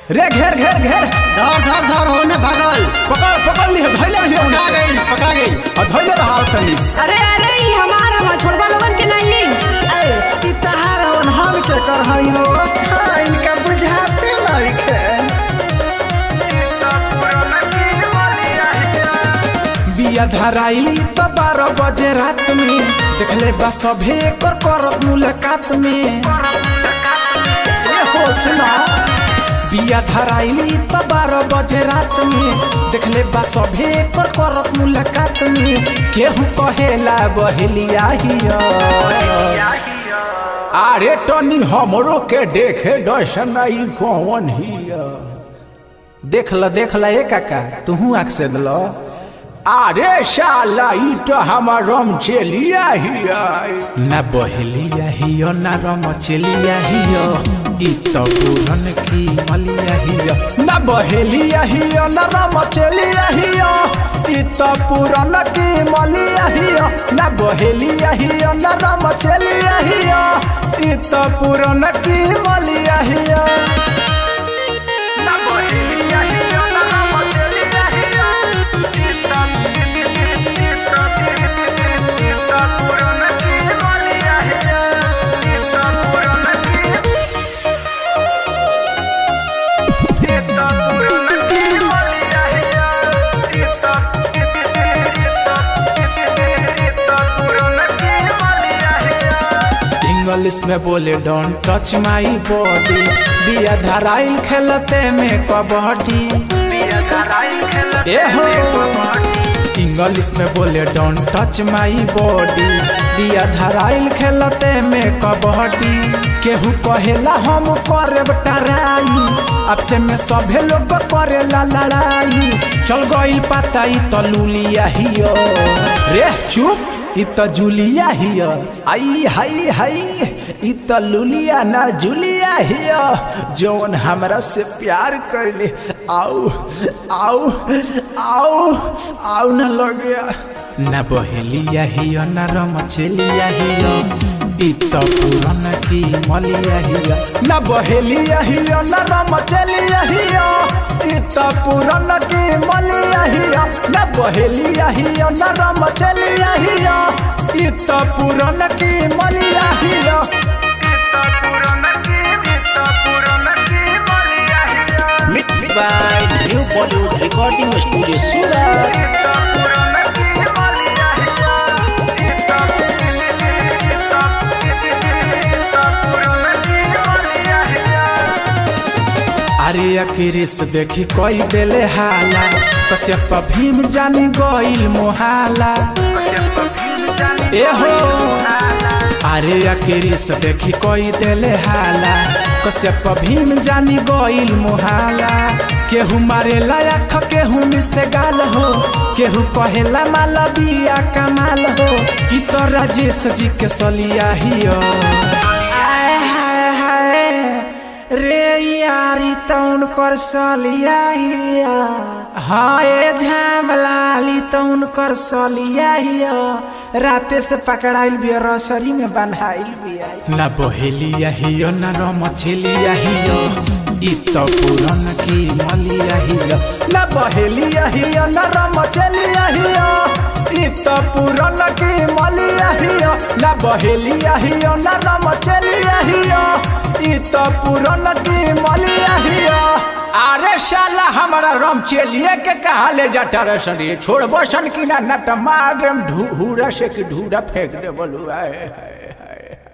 रे घेर घेर घेर धर धर धर होने भागल पकड़ पकड़ ली धैले रहिए उन्हें पकड़ा से। गई पकड़ा गई और धैले रहा तनी अरे अरे ई हमार हमार छोड़बा लोगन के नहीं ए ई तहार हवन हम के कर हई हो हाँ, इनका बुझाते नइखे बिया धराइली तो बारह बजे रात में देखले बा सभे कर करत मुलाकात में ए हो सुना बिया धराइली तो बारह बजे रात में देखले बा सभे कर करत मुलाकात में केहू कहेला बहेलिया हिया अरे टनी हमरो के देखे दर्शन ई कौन हिया देख ल देख ल ए काका तूहू आँख से दिल अरे शाला ई तो हमार रम चलिया हिया ना बहेलिया हियो ना रम चलिया हियो ई तो पूरन की मलिया हियो ना बहेलिया हियो ना रम चलिया हियो ई तो पूरन की मलिया हियो ना बहेलिया हियो ना रम चलिया हियो ई तो पूरन की मलिया हियो इंग्लिश में बोले डोंट टच माई बॉडी बिया धराइल खेलते में कबड्डी ए हो इंग्लिश में बोले डोंट टच माई बॉडी बिया धराइल खेलते में कबड्डी केहू कहेला हम करे टराई अब से में सभे लोग करेला लड़ाई चल गई पता ई तो लूलिया हियो रे चुप ई तो जुलिया हियो आई हाई हाई ई तो लुलिया ना जुलिया हियो जौन हमरा से प्यार करले आओ आओ आओ आओ न लगे न बहेलिया हियो न रमचलिया हियो ई तो पुरन की मलिया हियो न बहेलिया हियो न रमचलिया हियो ई तो पुरन की मलिया हियो न बहेलिया हियो न रमचलिया हियो ई तो पुरन की मलिया हियो Mixed by New Bollywood Recording Studio Surat. अरे अखिरिस देखी कोई देले हाला कश्यप भीम जानी गइल मोहाला ए हो अरे अखिरिस देखी कोई देले हाला कश्यप भीम जानी गइल मोहाला केहू मारे लायक केहू मिसे गाल हो केहू कहेला माला बिया कमाल हो ई तो राजेश जी के सलिया हियो आय हाय हाय रे यारी तौन कर सलिया हिया हाँ ए झामलाली तौन कर सलिया हिया राते से पकड़ाइल बिया रसरी में बन्हाइल बिया ना बहेलिया हियो ना रमचलिया हियो ई तो पुरन की मलिया हियो ना बहेलिया हियो ना रमचलिया हियो ई तो पुरन की मलिया हियो ना बहेलिया हियो ना रमचलिया हियो ई तो पुरन की मलिया हियो अरे शाला हमारा रम चलिए के कहा ले जाता रसन ये छोड़ बसन की ना नट मार ढूरा से कि ढूरा फेंक दे बोलू आए